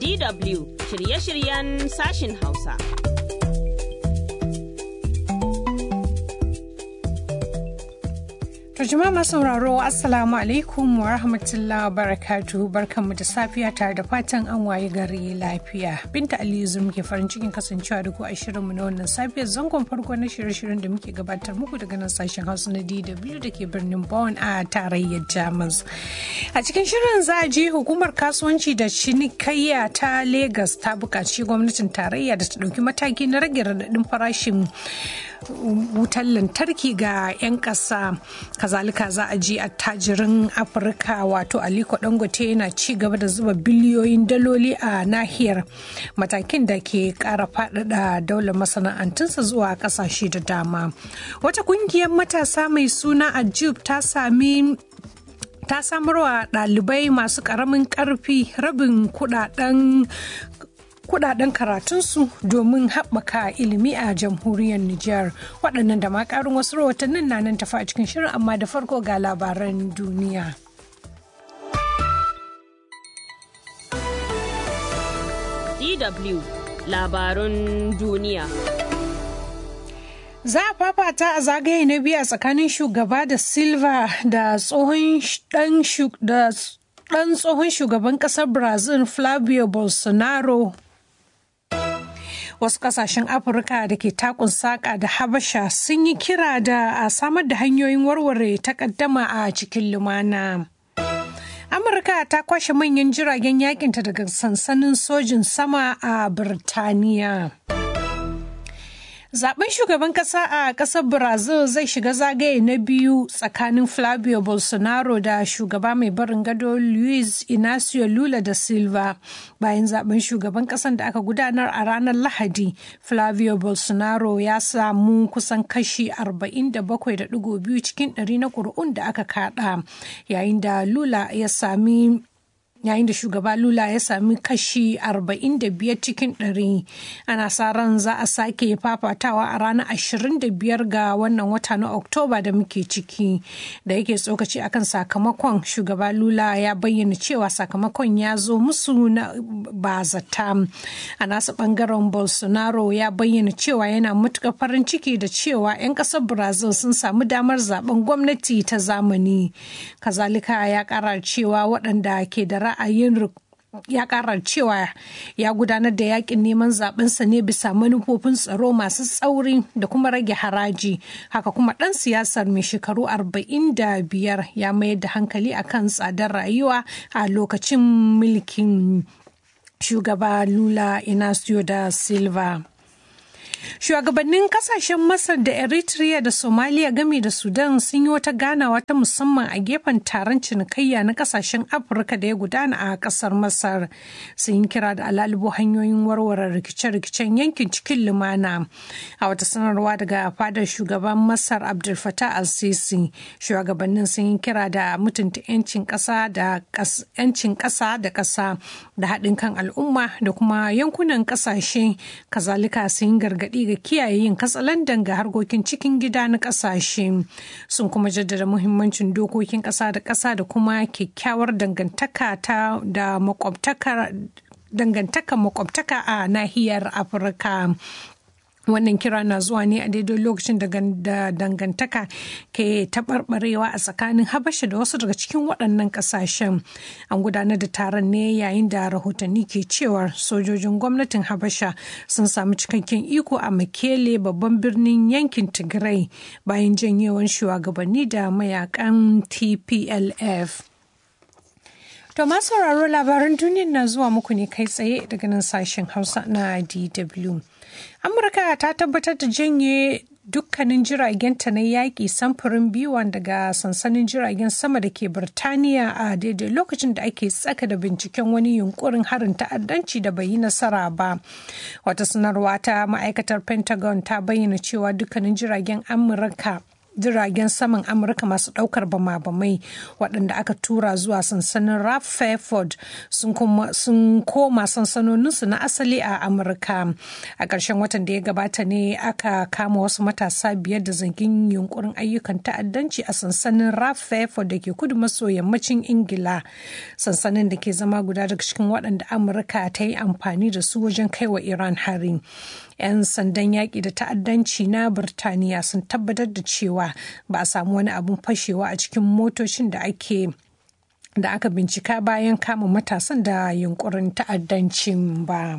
DW shirye-shiryen sashin Hausa. Jama'a masu sauraro Assalamu alaikum wa rahmatullahi wa barakatuhu barkanmu da safiya tare da fatan an waye gari lafiya. Binta Aliyu zum ke farin cikin kasancewa da ku a shirinmu na wannan safiyar zangon farko na shirye-shiryen da muke gabatar muku daga nan sashen Hausa na DW da ke birnin Bonn a tarayyar Jamus. A cikin shirin za a je hukumar kasuwanci da cinikayya ta Legas ta buƙaci gwamnatin tarayya da ta ɗauki mataki na rage raɗaɗin farashin wutar lantarki ga 'yan ƙasa kazalika za a ji attajirin afirka wato aliko dangote yana ci gaba da zuba biliyoyin daloli a nahiyar matakin da ke ƙara faɗaɗa daular masana'antunsa zuwa ƙasashe da dama wata ƙungiyar matasa mai suna ajib ta sami ta samarwa ɗalibai masu ƙaramin ƙarfi rabin kudaden kudaden karatunsu domin haɓaka ilimi a jamhuriyar Nijar. Waɗannan da ma ƙarin wasu rahotannin na nan tafi a cikin shirin amma da farko ga labaran duniya. DW labarun duniya. Za a fafata a zagaye na biyu a tsakanin shugaba da Silva da tsohon ɗan tsohon shugaban ƙasar Brazil Flavio Bolsonaro wasu kasashen afirka da ke takun saƙa da habasha sun yi kira da a samar da hanyoyin warware takaddama a cikin lumana amurka ta kwashe manyan jiragen yakinta daga sansanin sojin sama a birtaniya Zaben shugaban kasa a kasar Brazil zai shiga zagaye na biyu tsakanin Flavio Bolsonaro da shugaba mai barin gado Luiz Inacio Lula da Silva. Bayan zaben shugaban kasan da aka gudanar a ranar Lahadi, Flavio Bolsonaro ya samu kusan kashi 47.2 cikin ɗari na ƙuri'un da aka kada, yayin da Lula ya sami yayin da shugaba lula ya sami kashi 45 cikin 100 ana sa ran za a sake fafatawa a ranar 25 ga wannan wata na oktoba da muke ciki da yake tsokaci akan sakamakon shugaba lula ya bayyana cewa sakamakon ya zo musu na bazata a nasa bangaren bolsonaro ya bayyana cewa yana matuƙar farin ciki da cewa 'yan ƙasar brazil sun samu damar zaben gwamnati ta zamani kazalika ya ƙara cewa waɗanda ke da ra'ayin ya karar cewa ya gudanar da yakin neman zabensa ne bisa manufofin tsaro masu tsauri da kuma rage haraji haka kuma dan siyasar mai shekaru 45 ya mayar da hankali akan tsadar rayuwa a lokacin mulkin shugaba lula inacio da silva Shugabannin kasashen Masar da Eritrea da Somalia game da Sudan sun yi wata ganawa ta musamman a gefen taron cinikayya na kasashen Afirka da ya gudana a kasar Masar. Sun yi kira da alalibu hanyoyin warware rikice-rikicen yankin cikin lumana. A wata sanarwa daga fadar shugaban Masar Abdul Fattah al-Sisi, shugabannin sun yi kira da mutunta 'yancin ƙasa da ƙasa da ƙasa da haɗin kan al'umma da kuma yankunan ƙasashe. Kazalika sun yi gargaɗi ga kiyaye yin katsalandan ga harkokin cikin gida na ƙasashe sun kuma jaddada muhimmancin dokokin ƙasa da ƙasa da kuma kyakkyawar dangantaka ta da makwabtaka dangantakar makwabtaka a nahiyar afirka wannan kira na zuwa ne a daidai lokacin da dangantaka ke taɓarɓarewa a tsakanin habasha da wasu daga cikin waɗannan ƙasashen an gudanar da taron ne yayin da rahotanni ke cewar sojojin gwamnatin habasha sun samu cikakken iko a makele babban birnin yankin tigray bayan janyewan shugabanni da mayakan tplf To masu sauraro labaran duniyar na zuwa muku ne kai tsaye daga nan sashen Hausa na DW. Amurka ta tabbatar da janye dukkanin jiragenta na yaƙi samfurin biwan daga sansanin jiragen sama da ke Birtaniya a daidai lokacin da ake tsaka da binciken wani yunkurin harin ta'addanci da bai yi nasara ba. Wata sanarwa ta ma'aikatar Pentagon ta bayyana cewa dukkanin jiragen Amurka jiragen saman amurka masu daukar bama-bamai waɗanda aka tura zuwa sansanin raf fairford sun koma sansanoninsu na asali a amurka a ƙarshen watan da ya gabata ne aka kama wasu matasa biyar da zangin yunkurin ayyukan ta'addanci a sansanin raf fairford da ke kudu maso yammacin ingila sansanin da ke zama guda daga cikin waɗanda amurka ta yi amfani da su wajen kai wa iran hari 'yan sandan yaƙi da ta'addanci na birtaniya sun tabbatar da cewa ba a samu wani abun fashewa a cikin motocin da ake da aka bincika bayan kama matasan da yunkurin ta'addancin ba.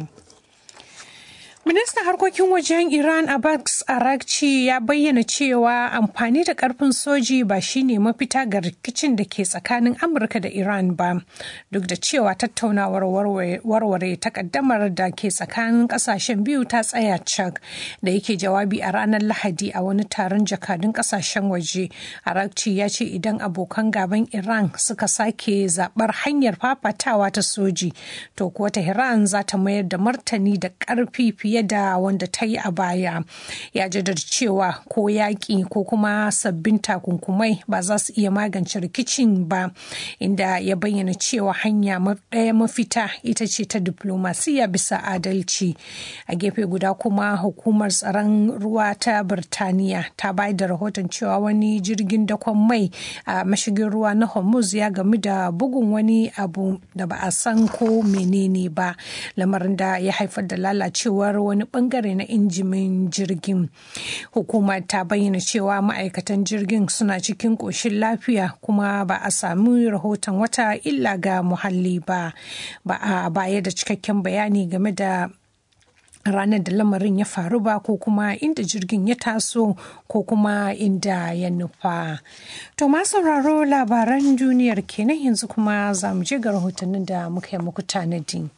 Ministan harkokin wajen Iran Abbas Arakci ya bayyana cewa amfani da karfin soji ba shine mafita ga rikicin da ke tsakanin Amurka da Iran ba, duk da cewa tattaunawar warware takaddamar da ke tsakanin kasashen biyu ta tsaya cak da yake jawabi a ranar Lahadi a wani taron jakadun kasashen waje. Arakci ya ce idan abokan gaban Iran suka sake zabar hanyar fafatawa ta soji, to kuwa Tehran za ta mayar da martani da karfi fiye fiye da wanda ta yi a baya ya jaddada cewa ko yaƙi ko kuma sabbin takunkumai ba za su iya magance rikicin ba inda ya bayyana cewa hanya ɗaya mafita ita ce ta diplomasiya bisa adalci a gefe guda kuma hukumar tsaron ruwa ta birtaniya ta bayar da rahoton cewa wani jirgin dakon mai a mashigin ruwa na hormuz ya gamu da bugun wani abu da ba a san ko menene ba lamarin da ya haifar da lalacewar wani bangare na injimin jirgin hukumar ta bayyana cewa ma'aikatan jirgin suna cikin ƙoshin lafiya kuma ba a sami rahoton wata illa ga muhalli ba ba a baya da cikakken bayani game da ranar da lamarin ya faru ba ko kuma inda jirgin ya taso ko kuma inda ya nufa. To ma sauraro labaran duniyar kenan yanzu kuma za mu je ga rahotannin da muka yi muku tanadi.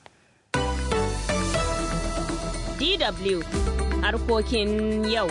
DW harkokin yau.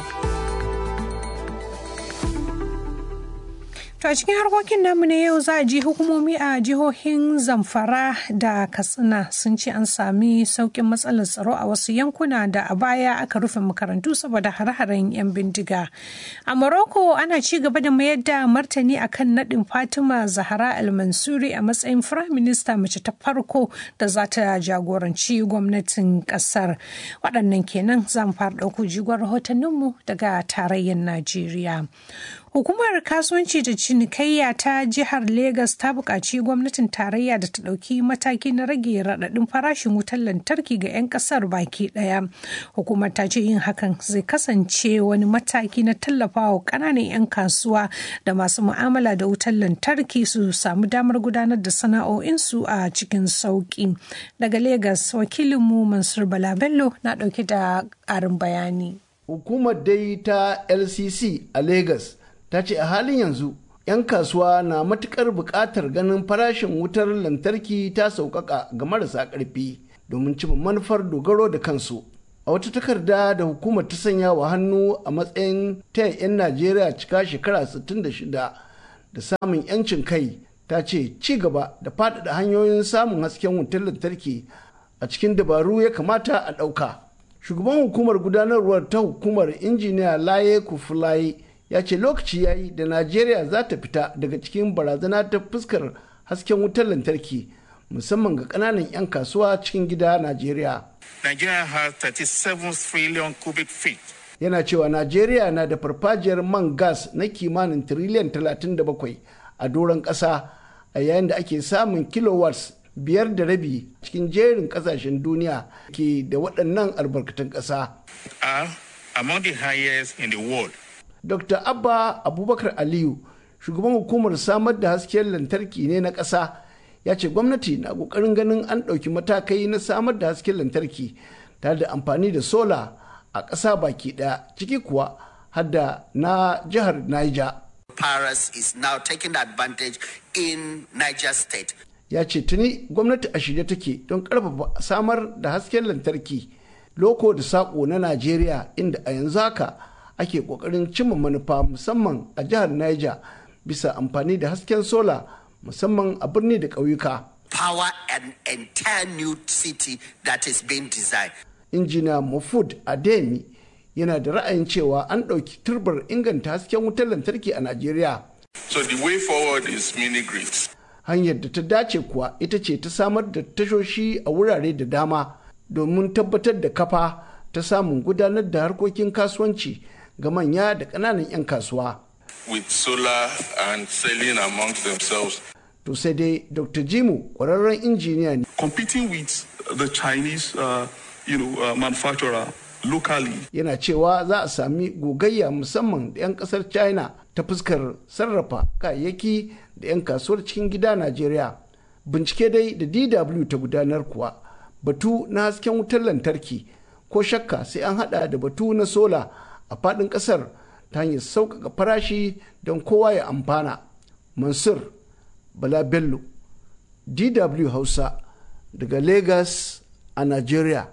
To a cikin harkokin namu na yau za a ji hukumomi a jihohin Zamfara da Katsina sun ce an sami sauƙin matsalar tsaro a wasu yankuna da a baya aka rufe makarantu saboda hare-haren 'yan bindiga. A Morocco ana ci gaba da mayar da martani akan naɗin Fatima Zahra Al-Mansuri a matsayin Firayim Minista mace ta farko da za ta jagoranci gwamnatin ƙasar. Waɗannan kenan zan fara ɗauko jigon rahotanninmu daga tarayyar Najeriya. Hukumar kasuwanci da cinikayya ta jihar Legas ta buƙaci gwamnatin tarayya da ta ɗauki mataki na rage raɗaɗin farashin wutar lantarki ga 'yan ƙasar baki ɗaya. Hukumar ta ce yin hakan zai kasance wani mataki na tallafawa ƙananan 'yan kasuwa da masu mu'amala da wutar lantarki su samu damar gudanar da sana'o'insu a cikin sauƙi. Daga Legas, wakilinmu Mansur Bala Bello na ɗauke da ƙarin bayani. Hukumar dai ta LCC a Legas ta ce a halin yanzu 'yan kasuwa na matukar buƙatar ganin farashin wutar lantarki ta sauƙaƙa ga marasa ƙarfi domin cimma manufar dogaro da kansu a wata takarda da hukumar ta sanya wa hannu a matsayin taya 'yan najeriya cika shekara 66 da samun 'yancin kai ta ce ci gaba da faɗaɗa hanyoyin samun hasken wutar lantarki a cikin dabaru ya kamata a ɗauka shugaban hukumar gudanarwar ta hukumar injiniya laye kufulaye ya ce lokaci ya yi da najeriya za ta fita daga cikin barazana ta fuskar hasken wutar lantarki musamman ga kananan 'yan kasuwa cikin gida najeriya Nigeria has 37 trillion cubic feet. yana cewa najeriya na da farfajiyar man gas na kimanin tiriliyan 37 a doron ƙasa a yayin da ake samun kilowatts biyar da rabi cikin jerin ƙasashen duniya ke da waɗannan albarkatun ƙasa Are among the highest in the world. Dr. Abba Abubakar Aliyu, shugaban hukumar samar da hasken lantarki ne na ƙasa, ya ce gwamnati na ƙoƙarin ganin an ɗauki matakai na samar da hasken lantarki tare da amfani da sola a ƙasa baki ɗaya ciki kuwa hadda na jihar Niger. Paris is now taking advantage in Niger State. Ya ce tuni gwamnati a shirye take don ƙarfafa samar da hasken lantarki loko da saƙo na Najeriya inda a yanzu haka ake kokarin cimma manufa musamman a jihar Niger bisa amfani da hasken sola musamman a birni da ƙauyuka. Power an entire new city that is being designed. Injiniya Mufud Ademi yana da ra'ayin cewa an ɗauki turbar inganta hasken wutar lantarki a najeriya So the way forward is mini grids. hanyar da ta dace kuwa ita ce ta samar da tashoshi a wurare da dama domin tabbatar da kafa ta samun gudanar da harkokin kasuwanci ga manya da ƙananan 'yan kasuwa with solar and selling amongst themselves. to sai dai dr jimu ƙwararren injiniya ne competing with the Chinese, uh, you know, uh, manufacturer locally. yana cewa za a sami gogayya musamman da 'yan kasar china ta fuskar sarrafa kayayyaki da 'yan kasuwar cikin gida najeriya bincike dai da dw ta gudanar kuwa batu na hasken wutar lantarki ko shakka sai an hada da batu na sola a fadin kasar ta hanyar sauƙaƙa farashi don kowa ya amfana mansur bala bello dw hausa daga lagos a najeriya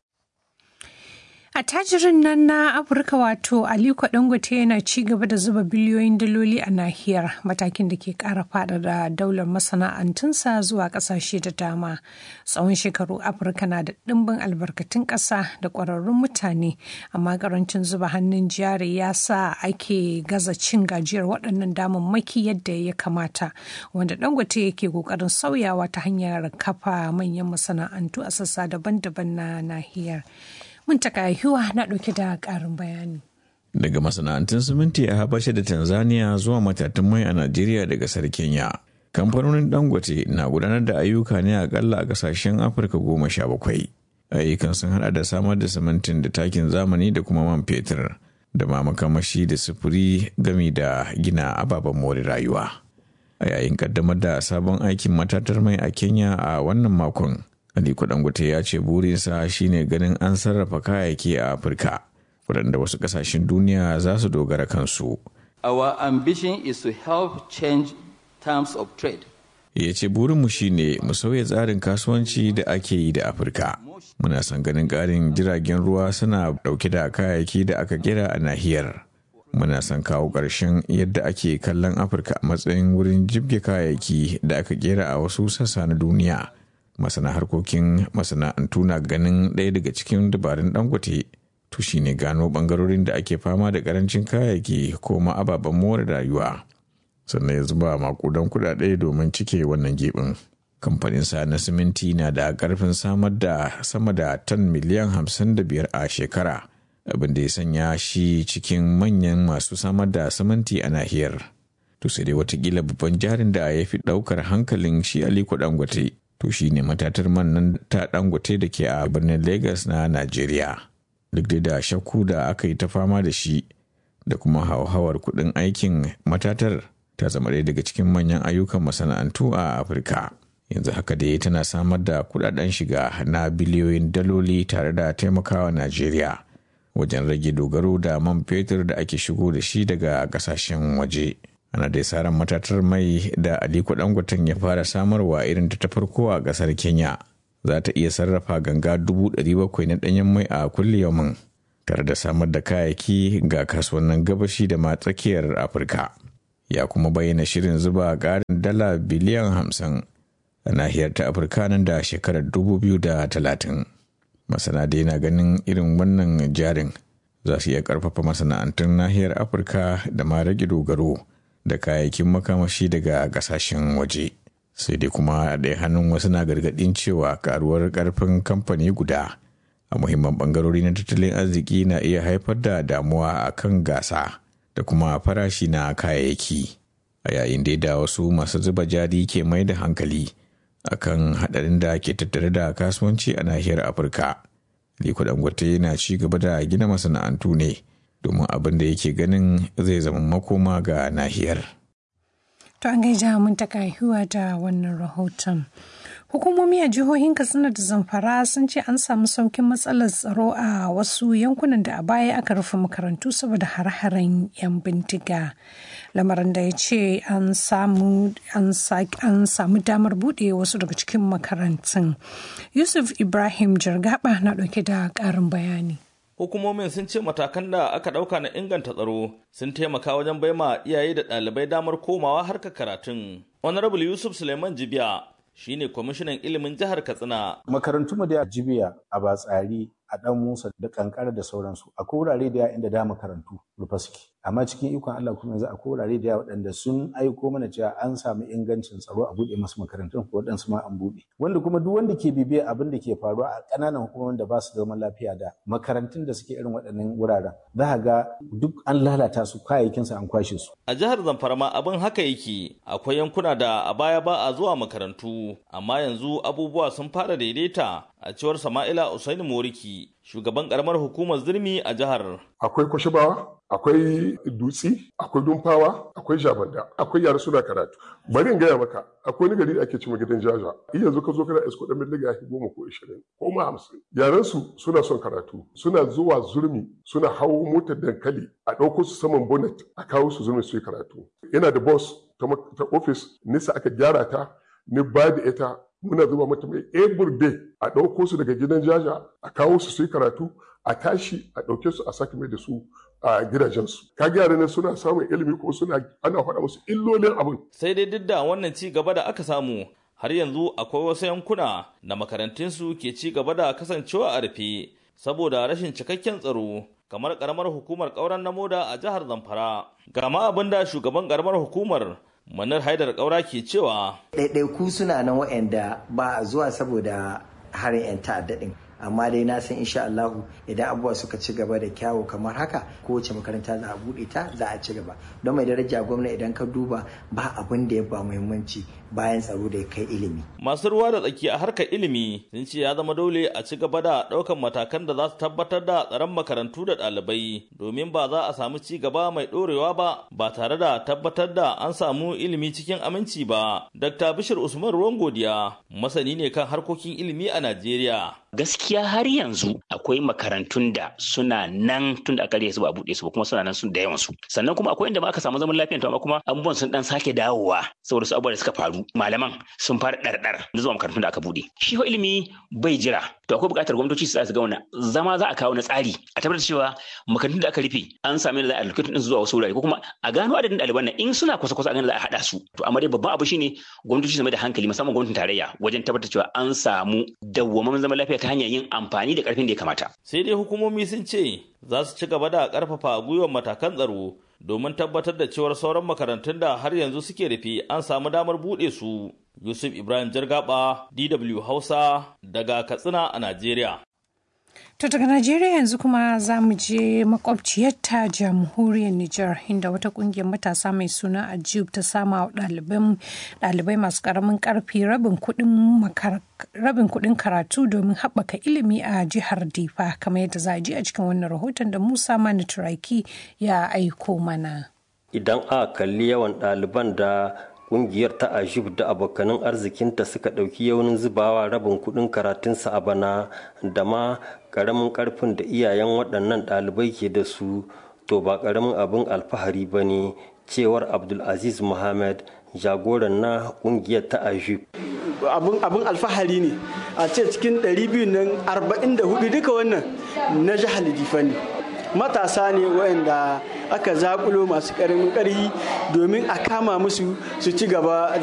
Attajirin nan na Afirka wato Aliko Dangote yana ci gaba da zuba biliyoyin daloli a nahiyar matakin da ke kara da daular masana'antunsa zuwa kasashe da dama. Tsawon shekaru Afirka na da ɗimbin albarkatun ƙasa da ƙwararrun mutane, amma karancin zuba hannun jari ya sa ake gaza cin gajiyar waɗannan damammaki yadda ya kamata, wanda Dangote yake ƙoƙarin sauyawa ta hanyar kafa manyan masana'antu a sassa daban-daban na nahiyar. Muntaka Yuwa na ɗauke da ƙarin bayani. Daga masana'antun siminti a Habasha da Tanzania zuwa matatun mai a Najeriya da ƙasar Kenya. Kamfanonin Dangote na gudanar da ayyuka ne akalla a ƙasashen Afirka goma sha bakwai. Ayyukan sun hada da samar da simintin da takin zamani da kuma man fetur da ma makamashi da sufuri gami da gina ababen more rayuwa. A yayin kaddamar da sabon aikin matatar mai a Kenya a wannan makon. Aliko Dangote ya ce burinsa shine ganin an sarrafa kayayyaki a Afirka, waɗanda wasu ƙasashen duniya za su dogara kansu. Our ambition is to help change terms of trade. Ya ce burinmu shine mu sauya tsarin kasuwanci da ake yi da Afirka. Muna son ganin ƙarin jiragen ruwa suna ɗauke da kayayyaki da aka kera a nahiyar. Muna son kawo ƙarshen yadda ake kallon Afirka a matsayin wurin jibge kayayyaki da aka kera a wasu sassa na duniya. masana harkokin masana'antu na ganin ɗaya daga cikin dabarun dangote to shine gano bangarorin da ake fama da karancin kayayyaki ko ma ababen more rayuwa sannan ya zuba makudan kudade domin cike wannan gibin kamfanin sa na siminti na da karfin samar da sama da tan miliyan hamsin da biyar a shekara abin da ya sanya shi cikin manyan masu samar da siminti a nahiyar to sai dai watakila babban jarin da ya fi daukar hankalin shi aliko dangote to shi ne matatar man nan ta dangote da ke a birnin Legas na Najeriya. Duk da shakku da aka yi ta fama da shi da kuma hauhawar kudin aikin matatar ta zama ɗaya daga cikin manyan ayyukan masana'antu a Afirka. Yanzu haka dai tana samar da kudaden shiga na biliyoyin daloli tare da taimakawa Najeriya wajen rage dogaro da man fetur da ake shigo da shi daga ƙasashen waje. ana dai saran matatar mai da aliko dangoten ya fara samarwa irin ta farko a kasar kenya za ta iya sarrafa ganga 700,000 na danyen mai a kulle yaumin tare da samar da kayayyaki ga kasuwannin gabashi da ma tsakiyar afirka ya kuma bayyana shirin zuba ƙarin dala biliyan 50 a nahiyar ta afirka nan da shekarar 2030 masana dai na ganin irin wannan jarin za su iya karfafa masana'antun nahiyar afirka da ma rage dogaro da kayayyakin makamashi daga kasashen waje sai dai kuma a ɗaya hannun wasu na gargaɗin cewa karuwar ƙarfin kamfani guda a muhimman ɓangarori na tattalin arziki na iya haifar da damuwa a kan gasa da kuma farashi na kayayyaki a yayin da da wasu masu zuba jari ke mai da hankali akan haɗarin da ke tattare da kasuwanci a nahiyar afirka liko dangote na ci gaba da gina masana'antu ne domin abin da yake ganin zai zama makoma ga nahiyar. To an gaija mun ta haihuwa da wannan rahoton. Hukumomi a jihohin Katsina da Zamfara sun ce an samu saukin matsalar tsaro a wasu yankunan da a baya aka rufe makarantu saboda har-haren 'yan bindiga. Lamarin da ya ce an samu damar buɗe wasu daga cikin makarantun. Yusuf Ibrahim Jargaba na ɗauke da ƙarin bayani. hukumomin sun ce matakan da aka ɗauka na inganta tsaro sun taimaka wajen baima iyaye da ɗalibai damar komawa harkar karatun. Honorable Yusuf Suleiman Jibiya shine kwamishinan ilimin jihar Katsina. Makarantu mu da Jibiya a Batsari a ɗan musa da kankara da sauransu akwai wurare da yawa inda da makarantu rufe suke amma cikin ikon Allah kuma yanzu akwai wurare da yawa waɗanda sun aiko mana cewa an samu ingancin tsaro a buɗe masu makarantun ko waɗansu ma an buɗe wanda kuma duk wanda ke bibiya abin da ke faruwa a ƙananan hukumomin da ba su zaman lafiya da makarantun da suke irin waɗannan wuraren za ga duk an lalata su kayayyakinsu an kwashe su A jihar Zamfara ma abin haka yake akwai yankuna da a baya ba a zuwa makarantu amma yanzu abubuwa sun fara daidaita a cewar Sama'ila Usaini Moriki shugaban karamar hukumar zirmi a jihar. Akwai kwashibawa, akwai dutsi, akwai dumfawa, akwai jabanda, akwai yara suna karatu. Bari in gaya maka, akwai wani gari da ake cewa gidan jaja. In yanzu ka zo kana isko ɗan miliga ya goma ko ishirin ko ma hamsin. Yaran su suna son karatu, suna zuwa zurmi, suna hawo motar dankali, a ɗauko su saman bonnet, a kawo su zurmi su yi karatu. Yana da boss ta ofis, nisa aka gyara ta, ni ba da ita muna zuba mata mai every day a ɗauko su daga gidan jaja a kawo su su yi karatu a tashi a ɗauke su a sake mai da su a gidajensu kaga yaran nan suna samun ilimi ko suna ana faɗa musu illolin abin Sai dai duk da wannan ci gaba da aka samu har yanzu akwai wasu yankuna da makarantunsu ke ci gaba da kasancewa a rufe saboda rashin cikakken tsaro kamar karamar hukumar ƙauren na moda a jihar Zamfara. Ga ma abin da shugaban karamar hukumar Manar Haidar Kaura ke cewa ɗaiɗaiku suna nan waɗanda ba a zuwa saboda harin 'yan ta'adda ɗin amma dai na san insha Allahu idan abubuwa suka ci gaba da kyawu kamar haka kowace makaranta za a buɗe ta za a ci gaba don mai daraja gwamna idan ka duba ba abin da ya ba muhimmanci bayan tsaro da ya kai ilimi. Masu ruwa da tsaki a harkar ilimi sun ce ya zama dole a ci gaba da ɗaukan matakan da za su tabbatar da tsaron makarantu da ɗalibai domin ba za a samu ci gaba mai ɗorewa ba ba tare da tabbatar da an samu ilimi cikin aminci ba. Dr. Bishir Usman Ruwan Godiya masani ne kan harkokin ilimi a Najeriya. gaskiya har yanzu akwai makarantun da suna nan tun da aka su ba a buɗe su ba kuma suna nan sun da yawan su sannan kuma akwai inda ma aka samu zaman lafiya to amma kuma abubuwan sun dan sake dawowa saboda su abubuwa da suka faru malaman sun fara ɗarɗar da zuwa makarantun da aka buɗe shi fa ilimi bai jira to akwai buƙatar gwamnatoci su ga wannan zama za a kawo na tsari a tabbatar cewa makarantun da aka rufe an sami da za a allocation din zuwa wasu wurare ko kuma a gano adadin ɗaliban nan in suna kusa kusa a gano za a haɗa su to amma dai babban abu shine gwamnatoci su mai da hankali musamman gwamnatin tarayya wajen tabbatar cewa an samu dawwammamin zaman lafiya ta hanyar yin amfani da karfin da ya kamata. Sai dai hukumomi sun ce za su ci gaba da karfafa gwiwar matakan tsaro domin tabbatar da cewar sauran makarantun da har yanzu suke rufe an samu damar buɗe su. Yusuf Ibrahim Jargaba, DW Hausa daga Katsina a Najeriya. To daga Najeriya yanzu kuma za mu je makwabciyarta jamhuriyar Nijar inda wata kungiyar matasa mai suna Ajib ta sama wa ɗalibai masu ƙaramin ƙarfi rabin kuɗin karatu domin haɓaka ilimi a jihar Difa kamar yadda za a ji a cikin wannan rahoton da Musa Mani Turaki ya aiko mana. Idan a kalli yawan ɗaliban da kungiyar ta ajib da abokanin arzikinta suka ɗauki yaunin zubawa rabin kuɗin karatunsa a bana da ma ƙaramin ƙarfin da iyayen waɗannan ɗalibai ke da su to ba ƙaramin abin alfahari ba ne cewar abdulaziz muhammad jagoran na kungiyar ta ajib abin alfahari ne a ce cikin 200 nan 44 duka wannan na jihar difa ne matasa ne waɗanda aka zakulo masu ƙaramin ƙarfi domin a kama musu su ci gaba